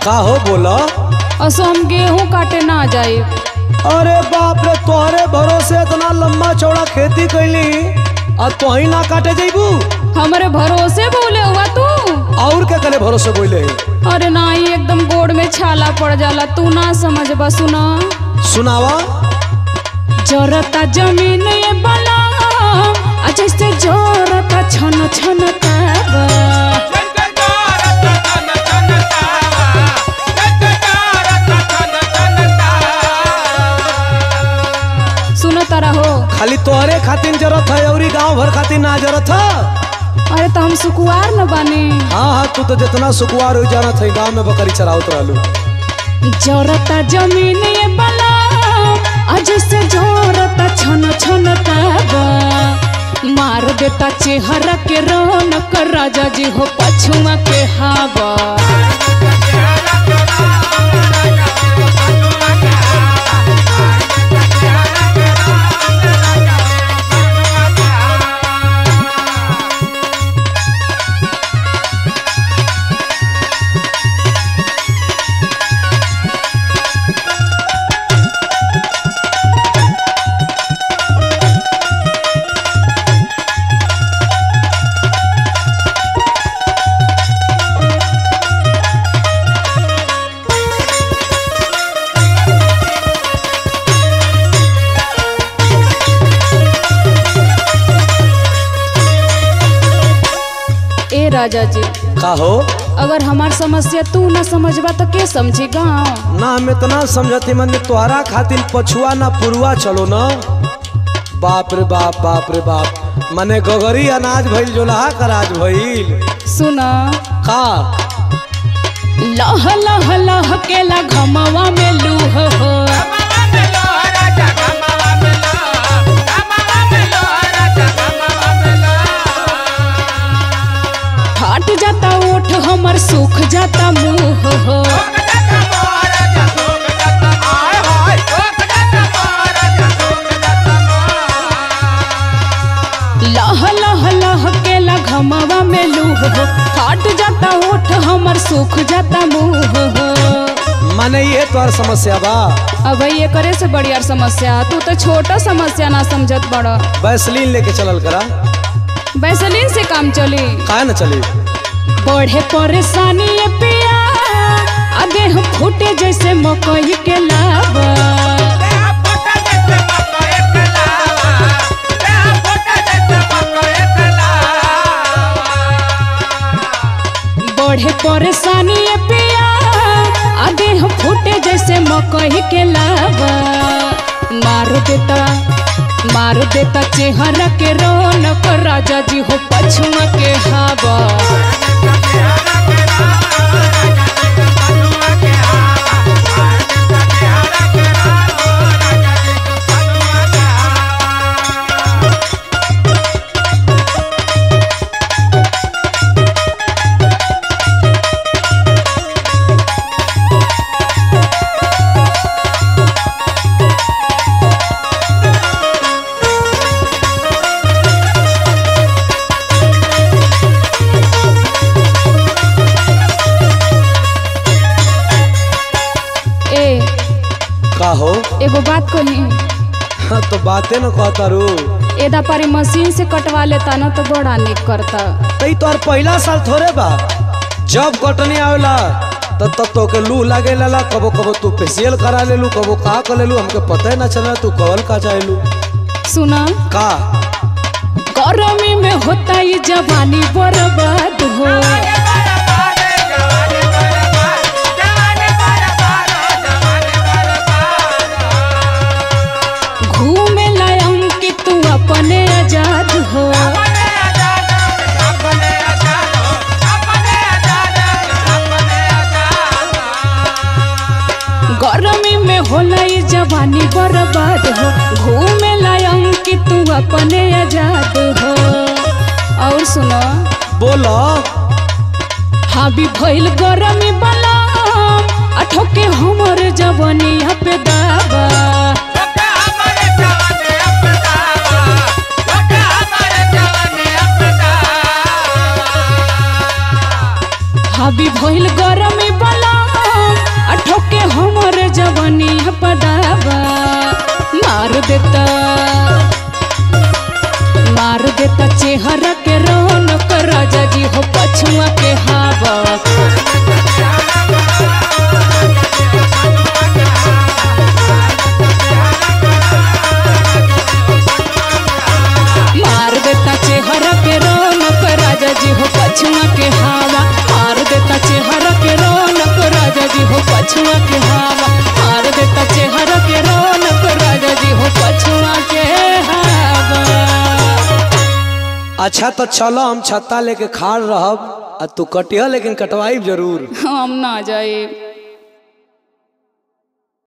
का हो बोला असो हम गेहूं काटे ना जाए अरे बाप रे तोहरे भरोसे इतना लंबा चौड़ा खेती कैली और तो ही ना काटे जैबू हमारे भरोसे बोले हुआ तू और क्या करे भरोसे बोले अरे नाही एकदम गोड़ में छाला पड़ जाला तू ना समझ बा सुना सुनावा जरता जमीन ये बला आ जैसे जरता छन छन ताबा सुनो तारा हो खाली तोहरे खातिर जरूरत है और गांव भर खातिर ना जरूरत है अरे तो हम सुकुआर न बानी हाँ हाँ तू तो जितना सुकुआर हो जाना था गांव में बकरी चरावत रहलू जरता जमीन ये बला आ जैसे जरता छन छन ताबा मार देता चेहरा के रौनक राजा जी हो पछुआ के हवा ए राजा जी का हो अगर हमार समस्या तू न समझबा तो के समझी गाँव ना हम इतना समझती मन तोहरा खातिर पछुआ ना पुरुआ चलो ना बाप रे बाप बाप रे बाप मने गगरी अनाज भइल जोलहा कराज भइल सुन का लह लह लह केला घमवा में लूह हो फाट जाता ओठ हमर सूख जाता मुंह हो लह लह लह केला घमवा में लूह हो फाट जाता ओठ हमर सूख जाता मुंह हो मने ये तोहर समस्या बा अब ये करे से बड़ी यार समस्या तू तो छोटा समस्या ना समझत बड़ा वैसलीन लेके चलल करा वैसलीन से काम चली काहे न चली बढ़े परेशानी ये पिया आ देह फूटे जैसे मकई के लावा बढ़े परेशानी ये पिया आ देह फूटे जैसे मकई के लावा मार देता मार देता चेहरा के रौनक राजा जी हो पछुआ के हवा ए का हो एगो बात कही हाँ, तो बातें न कहता रू एदा पारी मशीन से कटवा लेता ना तो बड़ा निक करता तई तोहर पहला साल थोड़े बा जब कटनी आवेला तब तब तो के लू लागे ला कबो कबो तू फेशियल करा लेलू कबो का कर लेलू हमके पता ही ना चला तू कवल का चाहेलू सुना का गर्मी में होता ये जवानी बर्बाद हो घूमे लायम कि तू अपने आजाद हो गर्मी में होला ये जवानी बर्बाद हो घूमे लायम कि तू अपने आजाद हो और सुनो बोलो हावी भइल गरमी बला अठोके हमर जवनिया पे दावा हावी भइल गरमी बला चेहरा के रौनक राजा जी हो पछुआ के हवा मार देता चेहरा के रौनक राजा जी हो पछुआ के हवा मार देता चेहरा के रौनक राजा जी हो पछुआ के हवा मार देता चेहरा के रौनक राजा जी हो पछुआ के हवा अच्छा तो चलो हम छत्ता लेके खाड़ रहब आ तू कटिया लेकिन कटवाई जरूर हम ना जाए